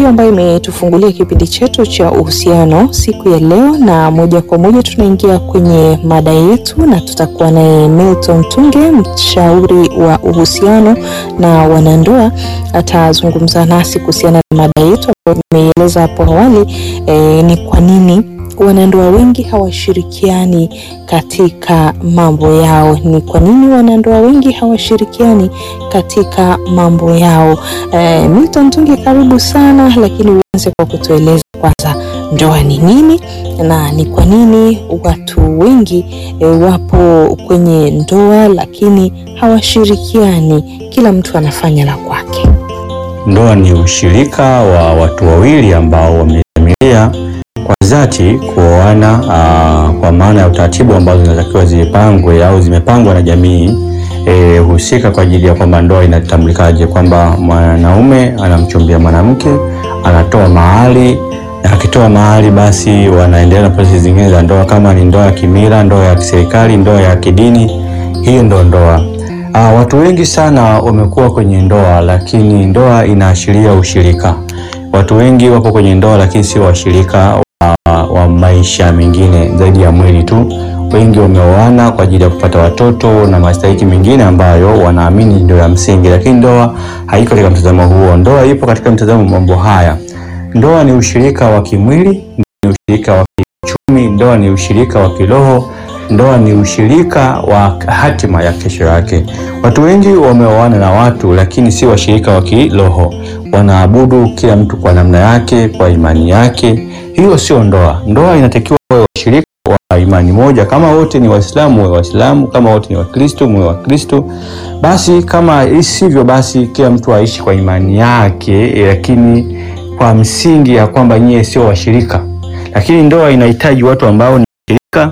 ndiyo ambayo imetufungulia kipindi chetu cha uhusiano siku ya leo, na moja kwa moja tunaingia kwenye mada yetu, na tutakuwa naye Milton Tunge, mshauri wa uhusiano na wanandoa. Atazungumza nasi kuhusiana na mada yetu ambayo nimeieleza hapo awali. E, ni kwa nini wanandoa wengi hawashirikiani katika mambo yao? Ni kwa nini wanandoa wengi hawashirikiani katika mambo yao? E, Milton Tunge, karibu sana, lakini uanze kwa kutueleza kwanza ndoa ni nini na ni kwa nini watu wengi e, wapo kwenye ndoa lakini hawashirikiani, kila mtu anafanya la kwake. Ndoa ni ushirika wa watu wawili ambao wamedhamiria kwa dhati kuoana, kwa maana ya utaratibu ambazo zinatakiwa zipangwe au zimepangwa na jamii e, husika kwa ajili ya kwamba ndoa inatambulikaje, kwamba mwanaume anamchumbia mwanamke, anatoa mahari, na akitoa mahari basi wanaendelea na prosesi zingine za ndoa, kama ni ndoa ya kimila, ndoa ya kiserikali, ndoa ya kidini, hiyo ndo ndoa. Aa, watu wengi sana wamekuwa kwenye ndoa lakini ndoa inaashiria ushirika. Watu wengi wapo kwenye ndoa lakini sio washirika wa, wa maisha mengine zaidi ya mwili tu. Wengi wameoana kwa ajili ya kupata watoto na mastahiki mengine ambayo wanaamini ndio ya msingi, lakini ndoa haiko katika mtazamo huo. Ndoa ipo katika mtazamo mambo haya. Ndoa ni ushirika wa kimwili, ni ushirika wa kiuchumi, ndoa ni ushirika wa kiroho ndoa ni ushirika wa hatima ya kesho yake. Watu wengi wameoana na watu lakini si washirika wa kiroho, wanaabudu kila mtu kwa namna yake, kwa imani yake. Hiyo sio ndoa. Ndoa inatakiwa wawe washirika wa imani moja. Kama wote ni Waislamu wawe Waislamu, kama wote ni Wakristo muwe Wakristo. Basi kama isivyo, basi kila mtu aishi kwa imani yake, lakini kwa msingi ya kwamba nyie sio washirika. Lakini ndoa inahitaji watu ambao ni washirika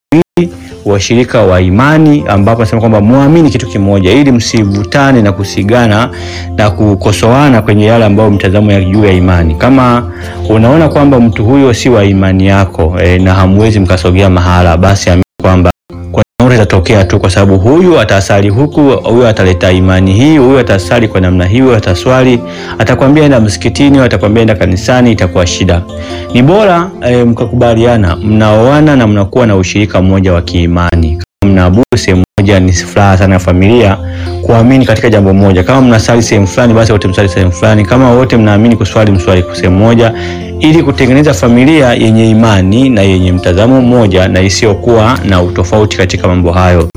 washirika wa imani ambapo nasema kwamba muamini kitu kimoja, ili msivutane na kusigana na kukosoana kwenye yale ambayo mtazamo ya juu ya imani. Kama unaona kwamba mtu huyo si wa imani yako e, na hamwezi mkasogea mahala, basi amini kwamba itatokea tu, kwa sababu huyu atasali huku, huyu ataleta imani hii, huyu atasali kwa namna hiyo, ataswali, atakwambia enda msikitini, atakwambia enda kanisani, itakuwa shida. Ni bora e, mkakubaliana, mnaoana na mnakuwa na ushirika mmoja wa kiimani. Kama mnaabudu sehemu moja, ni furaha sana ya familia kuamini katika jambo moja. Kama mnasali sehemu fulani, basi wote msali sehemu fulani. Kama wote mnaamini kuswali, mswali sehemu moja ili kutengeneza familia yenye imani na yenye mtazamo mmoja na isiyokuwa na utofauti katika mambo hayo.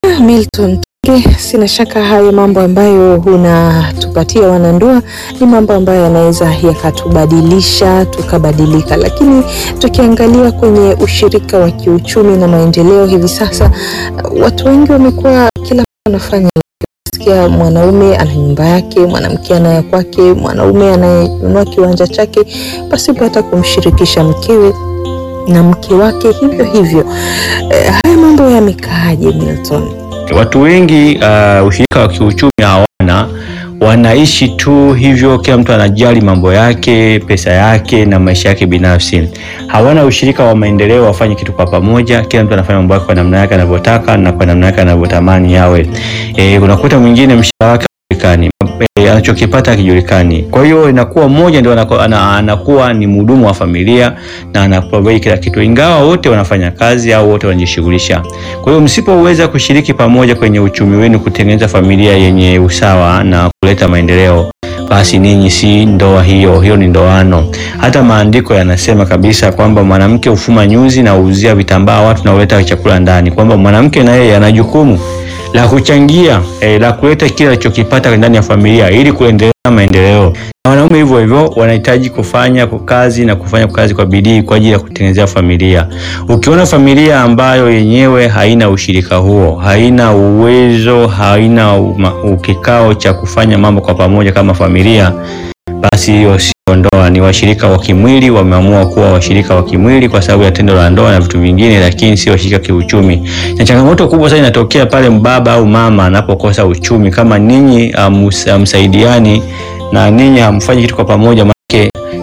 Milton Tunge, sina shaka hayo mambo ambayo unatupatia wanandoa ni mambo ambayo yanaweza yakatubadilisha tukabadilika, lakini tukiangalia kwenye ushirika wa kiuchumi na maendeleo hivi sasa, watu wengi wamekuwa kila mtu anafanya sikia mwanaume ana nyumba yake, mwanamke ana ya kwake, mwanaume anayenunua kiwanja chake pasipo hata kumshirikisha mkewe na mke wake hivyo hivyo. E, haya mambo yamekaaje Milton? Watu wengi uh, ushirika wa kiuchumi hawana, wanaishi tu hivyo, kila mtu anajali mambo yake, pesa yake na maisha yake binafsi. Hawana ushirika wa maendeleo, wafanye kitu kwa pamoja. Kila mtu anafanya mambo yake kwa namna yake anavyotaka na kwa namna yake anavyotamani yawe. E, unakuta mwingine mshahara wake hajulikani, e, anachokipata hakijulikani. Kwa hiyo inakuwa mmoja ndio anakuwa, anakuwa ni mhudumu wa familia na anaprovide kila kitu, ingawa wote wanafanya kazi au wote wanajishughulisha. Kwa hiyo msipoweza kushiriki pamoja kwenye uchumi wenu kutengeneza familia yenye usawa na kuleta maendeleo basi ninyi si ndoa hiyo, hiyo ni ndoano. Hata maandiko yanasema kabisa kwamba mwanamke hufuma nyuzi na huuzia vitambaa watu na huleta chakula ndani, kwamba mwanamke na yeye ana jukumu la kuchangia eh, la kuleta kile alichokipata ndani ya familia ili kuendelea maendeleo. Na wanaume hivyo hivyo wanahitaji kufanya kazi na kufanya kazi kwa bidii kwa ajili ya kutengenezea familia. Ukiona familia ambayo yenyewe haina ushirika huo, haina uwezo, haina ukikao cha kufanya mambo kwa pamoja kama familia, basi hiyo sio ndoa. Ni washirika wa kimwili, wameamua kuwa washirika wa kimwili kwa sababu ya tendo la ndoa na vitu vingine, lakini si washirika kiuchumi. Na changamoto kubwa sana inatokea pale mbaba au mama anapokosa uchumi, kama ninyi hamsaidiani na ninyi hamfanyi kitu kwa pamoja, maana siku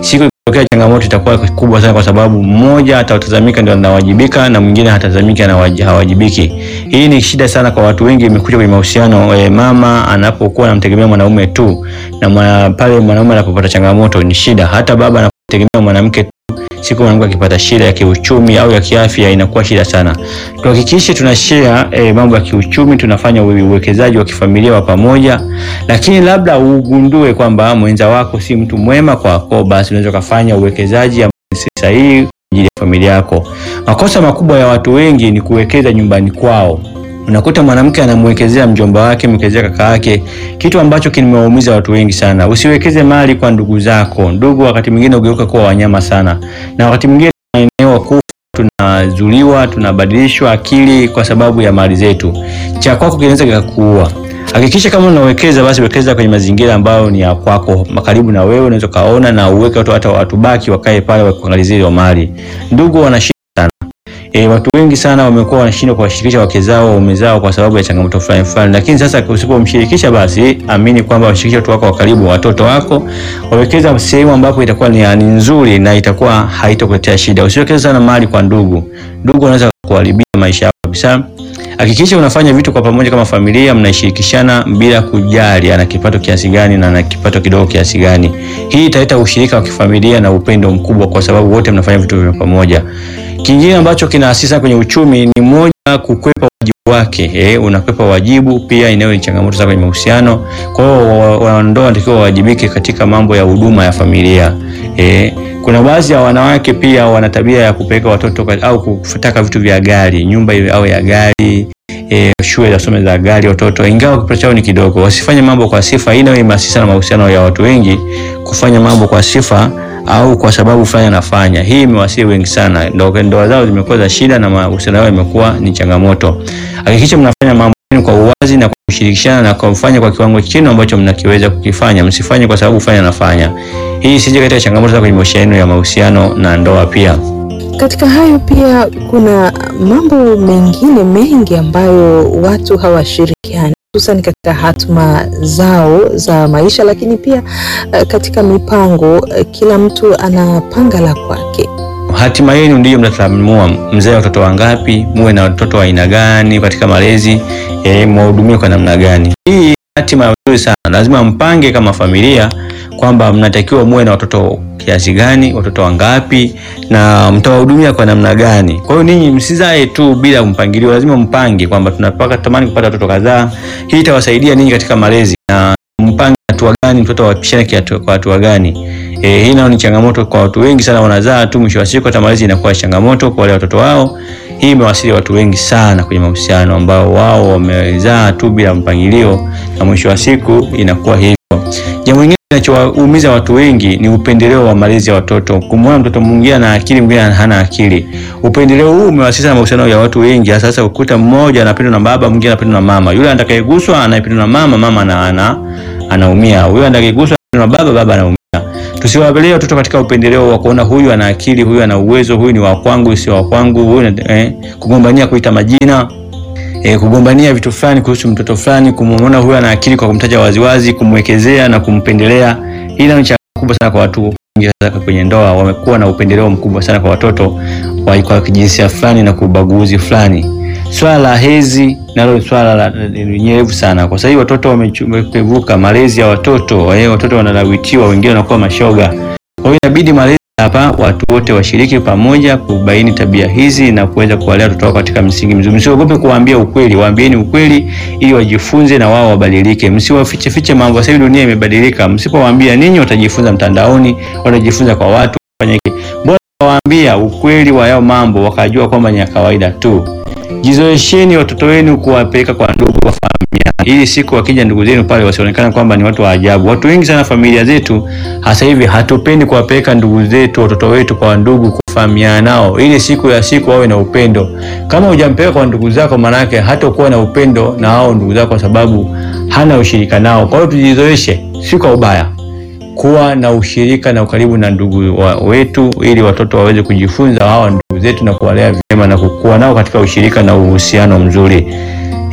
tokea changamoto itakuwa kubwa sana, kwa sababu mmoja atatazamika ndio anawajibika na mwingine hatazamika na hawajibiki. Hii ni shida sana kwa watu wengi, imekuja kwenye mahusiano e, mama anapokuwa anamtegemea mwanaume tu na mwana, pale mwanaume anapopata changamoto ni shida. Hata baba anapotegemea mwanamke tu, siku mwanamke akipata shida ya kiuchumi au ya kiafya inakuwa shida sana. Tuhakikishe tuna share e, mambo ya kiuchumi, tunafanya uwekezaji wa kifamilia wa pamoja, lakini labda ugundue kwamba mwenza wako si mtu mwema kwako, basi unaweza kufanya uwekezaji ambao si sahihi kwa ajili ya familia yako. Makosa makubwa ya watu wengi ni kuwekeza nyumbani kwao. Unakuta mwanamke anamwekezea mjomba wake, mwekezea kaka yake, kitu ambacho kimewaumiza watu wengi sana. Usiwekeze mali kwa ndugu zako. Ndugu wakati mwingine ugeuka kuwa wanyama sana, na wakati mwingine tunaenewa kufa, tunazuliwa, tunabadilishwa akili kwa sababu ya mali zetu. Cha kwako kinaweza kikakuua. Hakikisha kama unawekeza basi wekeza kwenye mazingira ambayo ni ya kwako, karibu na wewe, unaweza kaona na uweke watu hata watu baki wakae pale wakuangalizie hiyo mali. Ndugu wana sana. E, watu wengi sana wamekuwa wanashindwa kuwashirikisha wake zao waume zao kwa sababu ya changamoto fulani fulani, lakini sasa usipomshirikisha, basi amini kwamba washirikishe watu wako wa karibu, watoto wako, wawekeza sehemu ambapo itakuwa ni, ni nzuri na itakuwa haitokuletea shida. Usiwekeze sana mali kwa ndugu. Ndugu wanaweza kuharibia maisha yako kabisa. Hakikisha unafanya vitu kwa pamoja kama familia, mnaishirikishana bila kujali ana kipato kiasi gani na ana kipato kidogo kiasi gani. Hii italeta ushirika wa kifamilia na upendo mkubwa, kwa sababu wote mnafanya vitu vya pamoja. Kingine ambacho kinaasisa kwenye uchumi ni moja, kukwepa wajibu wake. Eh, unakwepa wajibu pia, inayo ni changamoto sana kwenye mahusiano. Kwa hiyo wanandoa wanatakiwa wawajibike katika mambo ya huduma ya familia. Eh, kuna baadhi ya wanawake pia wana tabia ya kupeleka watoto au kutaka vitu vya gari, nyumba iwe au ya gari E, shule za some za gari watoto, ingawa kipato chao ni kidogo. Wasifanye mambo kwa sifa. Hii nayo imeasisa na mahusiano ya watu wengi, kufanya mambo kwa sifa au kwa sababu fulani anafanya. Hii imewasili wengi sana, ndoa zao zimekuwa za shida na mahusiano yao imekuwa ni changamoto. Hakikisha mnafanya mambo kwa uwazi na kwa kushirikishana na kufanya kwa kiwango chini ambacho mnakiweza kukifanya. Msifanye kwa sababu fulani anafanya. Hii sije katika changamoto kwenye mahusiano ya mahusiano na ndoa pia. Katika hayo pia kuna mambo mengine mengi ambayo watu hawashirikiani hususan katika hatma zao za maisha, lakini pia uh, katika mipango uh, kila mtu anapanga la kwake. Hatima yenu ndiyo mtaamua mzae watoto wangapi, muwe na watoto wa aina gani katika malezi eh, mwahudumie kwa namna gani. Hii hatima nzuri sana, lazima mpange kama familia kwamba mnatakiwa muwe na watoto kiasi gani, watoto wangapi, na mtawahudumia kwa namna gani. Kwa hiyo ninyi msizae tu bila mpangilio, lazima mpange kwamba tunapaka tamani kupata watoto kadhaa. Hii itawasaidia ninyi katika malezi na mpange hatua gani mtoto awapishane kwa hatua gani. E, hii nayo ni changamoto kwa watu wengi sana, wanazaa tu, mwisho wa siku hata malezi inakuwa changamoto kwa wale watoto wao. Hii imewasili watu wengi sana kwenye mahusiano ambao wao wamezaa tu bila mpangilio, na mwisho wa siku inakuwa hivyo. Jambo lingine kinachowaumiza watu wengi ni upendeleo wa malezi ya watoto. Kumwona mtoto mwingine ana akili, mwingine hana akili. Upendeleo huu umewasisa na mahusiano ya watu wengi. Sasa ukuta mmoja anapendwa na baba, mwingine anapendwa na mama. Yule atakayeguswa anayependwa na mama, mama ana, ana, anaumia. Huyo atakayeguswa na baba, baba anaumia. Tusiwapelee watoto katika upendeleo wa kuona huyu ana akili, huyu ana uwezo, huyu ni wa kwangu, si wa kwangu, huyu eh, kugombania kuita majina E, kugombania vitu fulani kuhusu mtoto fulani, kumwona huyu ana akili kwa kumtaja waziwazi, kumwekezea na kumpendelea. Hii ni changamoto kubwa sana kwa watu wengi sasa kwenye ndoa, wamekuwa na upendeleo mkubwa sana kwa watoto wa kwa kijinsia fulani na kubaguzi fulani. Swala la hezi nalo swala la nyerevu sana, kwa sababu watoto wamepevuka malezi ya watoto, watoto wanalawitiwa, wengine wanakuwa mashoga. Kwa hiyo inabidi malezi hapa watu wote washiriki pamoja kubaini tabia hizi na kuweza kuwalea watoto wao katika msingi mzuri. Msiogope kuwaambia ukweli, waambieni ukweli ili wajifunze na wao wabadilike. Msiwafiche fiche mambo. Sasa hivi dunia imebadilika, msipowaambia ninyi watajifunza mtandaoni, watajifunza kwa watu fanya hiki. Bora waambia ukweli wa yao mambo, wakajua kwamba ni ya kawaida tu. Jizoesheni watoto wenu kuwapeleka kwa ndugu wa familia, ili siku wakija ndugu zenu pale wasionekane kwamba ni watu wa ajabu. Watu wengi sana familia zetu hasa hivi hatupendi kuwapeleka ndugu zetu watoto wetu kwa ndugu kufahamiana nao, ili siku ya siku wawe na upendo. Kama hujampeleka kwa ndugu zako, manake hata kuwa na upendo na hao ndugu zako, kwa sababu hana ushirika nao. Kwa hiyo tujizoeshe, si kwa ubaya, kuwa na ushirika na ukaribu na ndugu wa wetu, ili watoto waweze kujifunza hawa ndugu zetu na kuwalea vyema na kukua nao katika ushirika na uhusiano mzuri.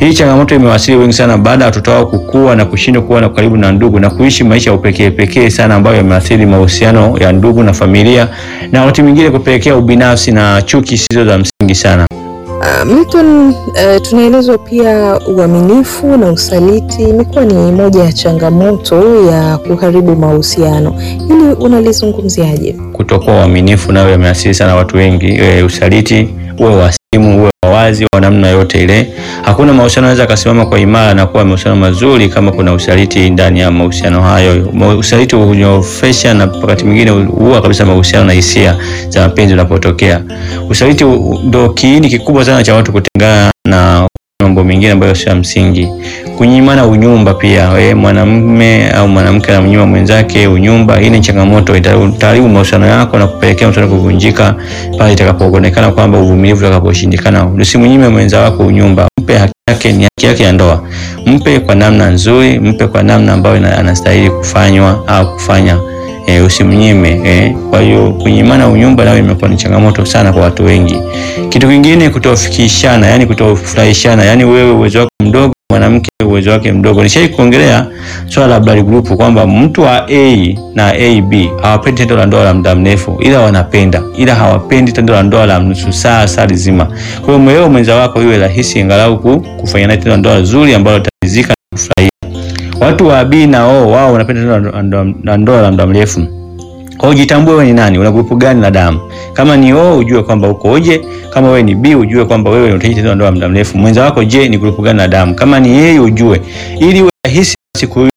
Hii changamoto imewasili wengi sana baada ya watoto wao kukua na kushindwa kuwa na karibu na ndugu na kuishi maisha ya upekee pekee sana ambayo yameathiri mahusiano ya ndugu na familia na wakati mwingine kupelekea ubinafsi na chuki zisizo za msingi sana. Uh, Milton, uh, tunaelezwa pia uaminifu na usaliti imekuwa ni moja ya changamoto ya kuharibu mahusiano. Hili unalizungumziaje? Kutokuwa uaminifu nayo yameathiri sana watu wengi. E, usaliti uwe wa simu uwe wa wazi wa namna yote ile, hakuna mahusiano yanaweza akasimama kwa imara na kuwa mahusiano mazuri kama kuna usaliti ndani ya mahusiano hayo. Ma- Usaliti hunyofesha na wakati mwingine huua kabisa mahusiano na hisia za mapenzi unapotokea. Usaliti u- ndo kiini kikubwa sana cha watu kutengana na mambo mengine ambayo sio ya msingi. Kunyimana unyumba pia, we mwanamume au mwanamke anamnyima mwenzake unyumba, hii ni changamoto, ita- itaharibu mahusiano yako na kupelekea mahusiano kuvunjika pale itakapoonekana kwamba uvumilivu utakaposhindikana. Usimnyime mwenza wako unyumba, mpe haki yake, ni haki yake ya ndoa. Mpe kwa namna nzuri, mpe kwa namna ambayo ina- anastahili kufanywa au kufanya e, usimnyime e. Kwa hiyo kunyimana unyumba nayo imekuwa ni changamoto sana kwa watu wengi. Kitu kingine kutofikishana, yani kutofurahishana, yani wewe uwezo wako mdogo, mwanamke uwezo wake mdogo. Nishai kuongelea swala la blood group kwamba mtu wa A na AB hawapendi tendo la ndoa la muda mrefu, ila wanapenda, ila hawapendi tendo la ndoa la nusu saa saa nzima. Kwa hiyo mwewe mwenza wako iwe rahisi angalau ku- kufanya naye tendo la ndoa zuri ambalo utaridhika na kufurahia. Watu wa B na O wao wanapenda tendo la ndoa- la ndoa la muda mrefu. Kwa hiyo jitambue wewe ni nani, una grupu gani la damu. Kama ni O ujue kwamba uko oje, kama wewe ni B ujue kwamba wewe unahitaji tendo la ndoa la muda mrefu. Mwenza wako je, ni grupu gani la damu? Kama ni yeye ujue, ili iwe rahisi siku hiyo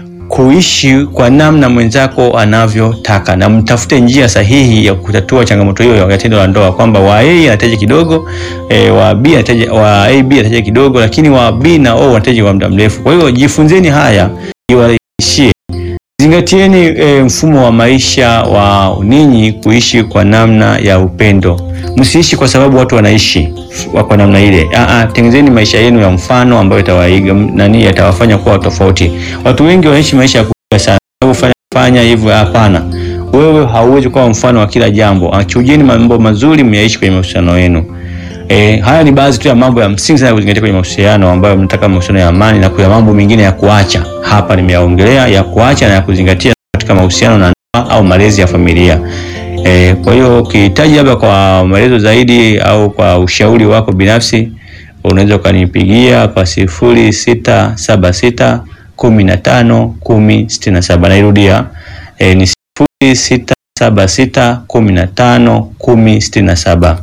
kuishi kwa namna mwenzako anavyotaka, na mtafute njia sahihi ya kutatua changamoto hiyo ya tendo la ndoa, kwamba wa A anahitaji kidogo e, wa B anahitaji wa AB anahitaji kidogo, lakini wa B na O wanahitaji kwa muda mrefu. Kwa hiyo jifunzeni haya iwarahisishie Zingatieni e, mfumo wa maisha wa ninyi kuishi kwa namna ya upendo. Msiishi kwa sababu watu wanaishi wa- kwa namna ile. Aa, tengenezeni maisha yenu ya mfano ambayo itawaiga m- nani yatawafanya kuwa tofauti. Watu wengi wanaishi maisha ya kuiga sana. Sababu Fanya, fanya hivyo, hapana. Wewe hauwezi kuwa mfano wa kila jambo. Achujeni mambo mazuri myaishi kwenye mahusiano yenu. E, haya ni baadhi tu ya mambo ya msingi sana ya kuzingatia kwenye mahusiano ambayo mnataka mahusiano ya amani, na kuna mambo mengine ya kuacha hapa nimeyaongelea ya kuacha na ya kuzingatia katika mahusiano na ndoa au malezi ya familia. E, kwa hiyo ukihitaji labda kwa maelezo zaidi au kwa ushauri wako binafsi unaweza ukanipigia kwa sifuri sita saba sita kumi na tano kumi sitini na saba. Nairudia e, ni sifuri sita saba sita kumi na tano kumi sitini na saba.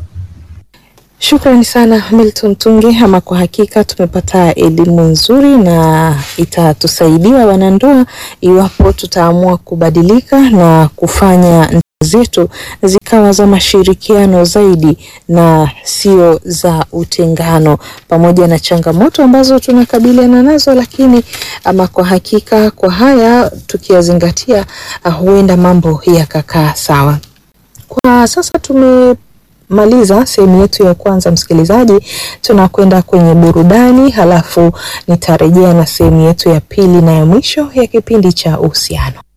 Shukrani sana Milton Tunge, ama kwa hakika tumepata elimu nzuri na itatusaidia wanandoa iwapo tutaamua kubadilika na kufanya ndoa zetu zikawa za mashirikiano zaidi na sio za utengano, pamoja na changamoto ambazo tunakabiliana nazo, lakini ama kwa hakika kwa haya tukiyazingatia, uh, huenda mambo yakakaa sawa. Kwa sasa tumemaliza sehemu yetu ya kwanza, msikilizaji, tunakwenda kwenye burudani, halafu nitarejea na sehemu yetu ya pili na ya mwisho ya kipindi cha uhusiano.